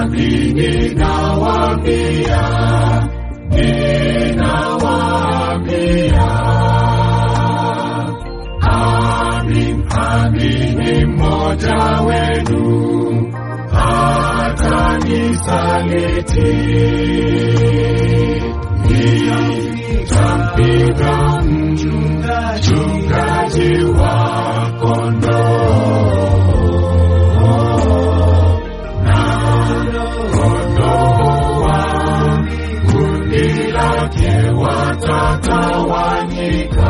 amini nawaambia, ninawaambia, amin, amini mmoja wenu hatanisaliti. Nitampiga mchungaji wa kondoo na kondoo wa kundi lake watatawanyika.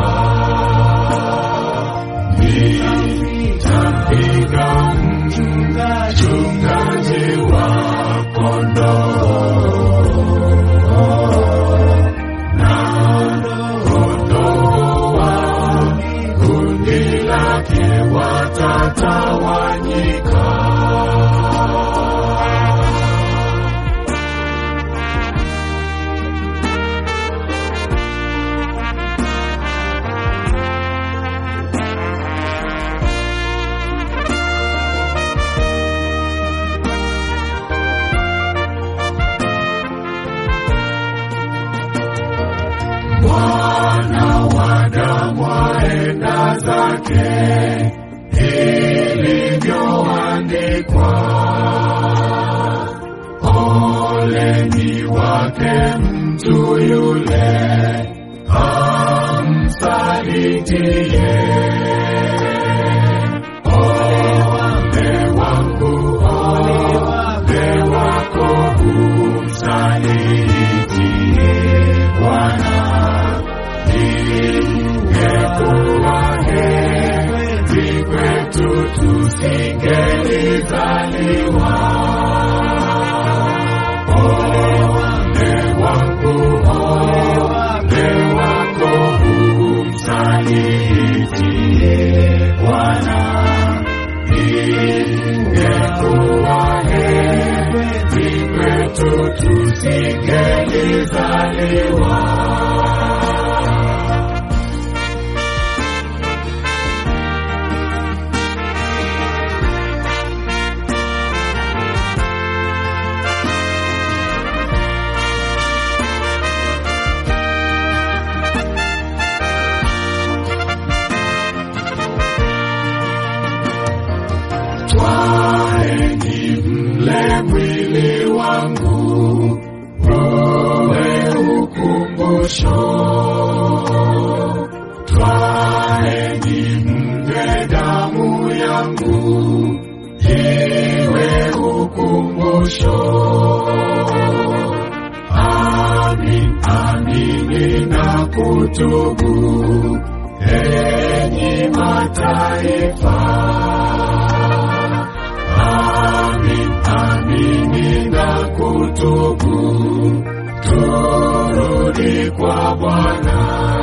Nitampiga mchungaji wa kondoo na kondoo wa kundi lake watatawanyika. Bwana wa damu aenda zake ilivyoandikwa. Ole ni wake mtu yule amsalitiye. Ole wangu, ole wako umsalitiye Bwana. Ingekuwa heri kwetu tusingelizaliwa. Ole wangu, ole wako umsalitiye Bwana. Ingekuwa heri kwetu tusingelizaliwa. Twaeni mle mwili wangu, uwe ukumbusho. Twaeni mle damu yangu, iwe ukumbusho. Amin, amini na kutubu, enyi mataifa. Amin, amini na kutubu, turudi kwa Bwana.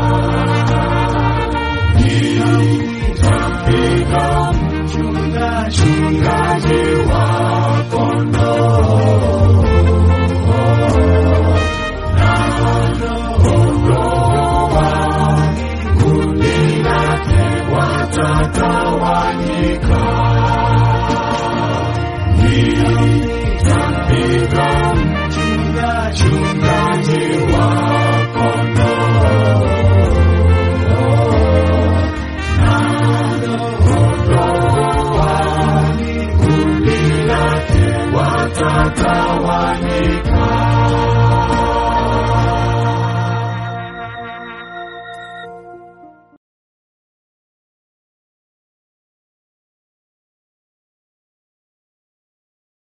Nitampiga mchungaji wa kondoo na kondoo wa kundi lake watatawanyika. Nitampiga mchungaji